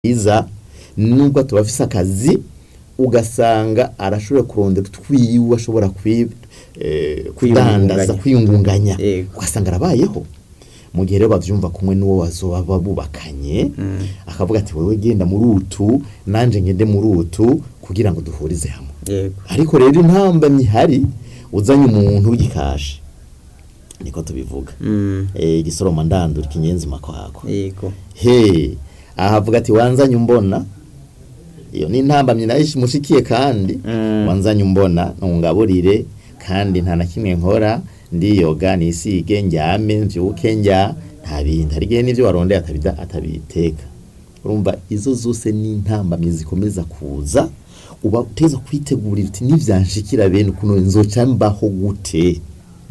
iza nubwo tuba afise akazi ugasanga arashobora kurondera utwiwe ashobora kwi- eh, kudandaza kwiyungunganya Yego. ugasanga arabayeho mu gihe rero bavyumva kumwe n'uwo bazoba bubakanye akavuga ati wewe genda muri utu nanje ngende muri utu kugira ngo duhurize hamwe yego ariko rero intambamyi ihari uzanye umuntu w'igikashi niko tubivuga Mm, eh, igisoroma ndandura ikinyenzi makwako yego he ahavuga ati wanzanye umbona iyo ni intambamyi nayo mushikiye kandi Mm. wanzanye umbona ntungaburire kandi nta na kimwe nkora ndiyoga nisige njyame mvyuke njya nta bindi hari igihe n'ivyo warondeye atabida atabiteka urumva izo zose ni intambamyi zikomeza kuza uba uteza kwitegurira uti nivyanshikira bene ukuntu nzoca mbaho gute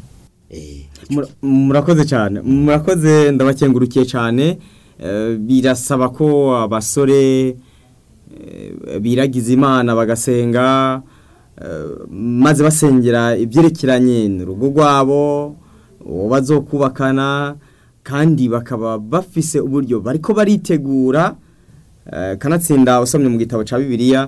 eh, Mura- murakoze cyane murakoze ndabakengurukiye cyane Eh, birasaba ko abasore eh, biragiza imana bagasenga eh, maze basengera ibyerekeranye n'urugo rwabo uwo bazokubakana kandi bakaba bafise uburyo bariko baritegura eh, kanatsinda usomye mu gitabo cya bibiliya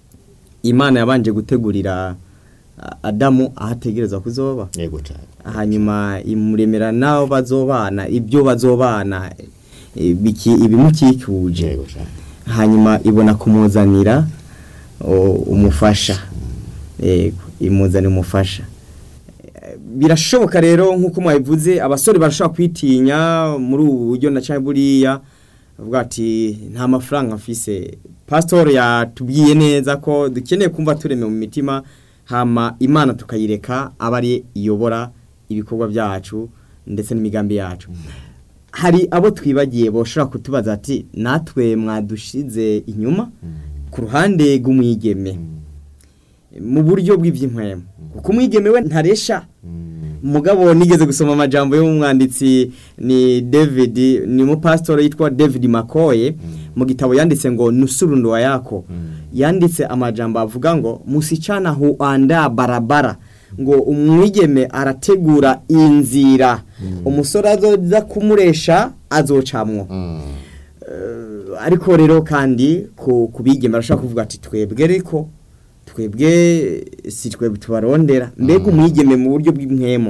imana yabanje gutegurira ah, adamu aho ategerezwa kuzoba yego cane hanyuma imuremera n'abo bazobana ibyo bazobana eh, biki- ibimukikuje yego cane hanyuma ibona kumuzanira o, umufasha yego imuzanira umufasha Eh, birashoboka rero nk'uko mwabivuze abasore barashobora kwitinya muri ubu buryo na cyangwa buriya avuga ati nta mafaranga mfise pasitori yatubwiye neza ko dukeneye kumva tureme mu mitima hama imana tukayireka aba ari iyobora ibikorwa byacu ndetse n'imigambi yacu hari abo twibagiye boshobora kutubaza ati natwe mwadushize inyuma ku ruhande rw'umwigeme mu buryo bw'iby'inkwemo kuko umwigeme we ntaresha mugabo nigeze gusoma amajambo y'umwanditsi ni David ni umupasitori yitwa David Makoye mu gitabo yanditse ngo nusurundo wa yako yanditse amajambo avuga ngo musichana huanda barabara ngo umwigeme arategura inzira umusore azoza kumuresha azocamwo Eh, ariko rero kandi ku kubigeme barashaka kuvuga ati twebwe ariko twebwe si twebwe tubarondera mbega umwigeme mu buryo bw'impwemo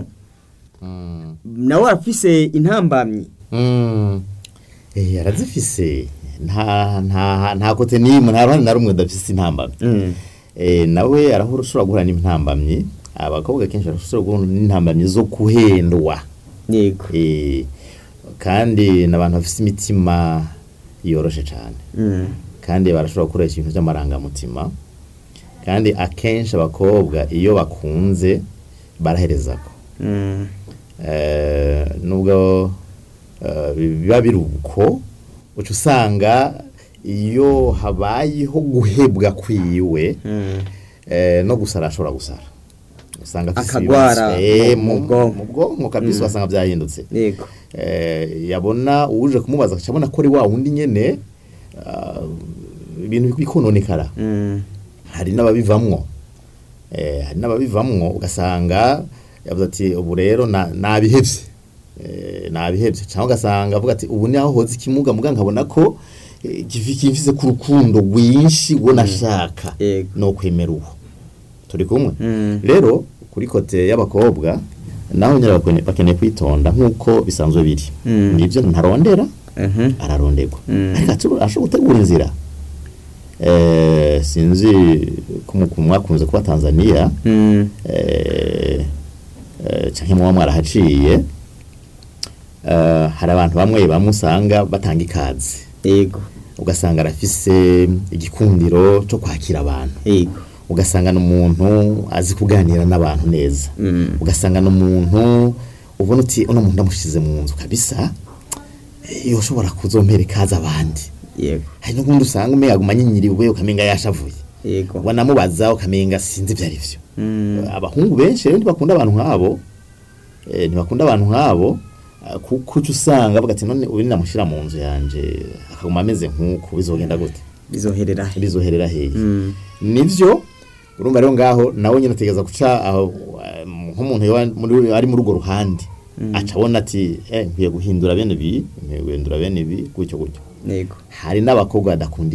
nawe arafise intambamyi Mm. Eh, arazifise nta nta nta kote nimwe nta ruhande na rumwe udafise intambamyi eh, nawe arahura ushobora guhura n'intambamyi abakobwa kenshi barashobora guhura n'intambamyi zo kuhendwa yego eh, kandi n'abantu bafise imitima yoroshe cyane Mm. kandi barashobora gukoresha ibintu by'amarangamutima kandi akenshi abakobwa iyo bakunze baraherezako Mm. Eh, nubwo eh, biba biri uko uca usanga iyo habayeho guhebwa kwiwe Mm. eh, no gusara ashobora gusara usanga afise Akagwara ibibazo. Eh, mu- mu mu bwonko. mu bwonko kabisa wasanga byahindutse yego eh, yabona uje kumubaza akabona ko ari wa wundi nyene ah, ibintu bikononekara Mm. hari n'ababivamwo eh, hari n'ababivamwo ugasanga yavuze ati ubu rero na- nabihevye eh, nabihevye cyangwa ugasanga avuga ati ubu ni aho hoze ikimuga muga nkabona ko eh, kifi- kimfise ku rukundo rwinshi uwo nashaka Yego. no kwemera uwo turi kumwe Mm. rero kuri kote y'abakobwa naho nyine bakone- bakeneye kwitonda nk'uko bisanzwe biri Mm. nibyo ntarondera Mhm. araronderwa Mm. ariko atu- ashobora gutegura inzira eh, sinzi ko mu- mwakunze kuba tanzania Mm. eh, eh, canke muba mwarahaciye eh, hari abantu bamwe bamwe usanga batanga ikaze yego ugasanga arafise igikundiro cyo kwakira abantu yego ugasanga ni umuntu azi kuganira n'abantu neza Mm. ugasanga ni umuntu ubona uti uno muntu ndamushyize mu nzu kabisa eh, yoshobora kuzompera ikaze abandi yego hari n'ubundi usanga umenga aguma anyinyiriwe ukamenga yashavuye yego wanamubaza ukamenga sinzi ibyo ari byo Mm. abahungu benshi rero ntibakunda abantu nk'abo eh, ntibakunda abantu nk'abo ah, kuko uca usanga bavuga ati none uyu namushyira mu nzu yanje akaguma ameze nk'uku bizogenda gute bizoherera he bizoherera hehe Mm. nivyo urumva rero ngaho nawe nyine utegereza guca aho um, nk'umuntu yoba muri- ari muri urwo ruhande aca abona ati eh nkwiye guhindura bene ibi nkwiye guhindura bene ibi gutyo gutyo yego hari n'abakobwa badakunda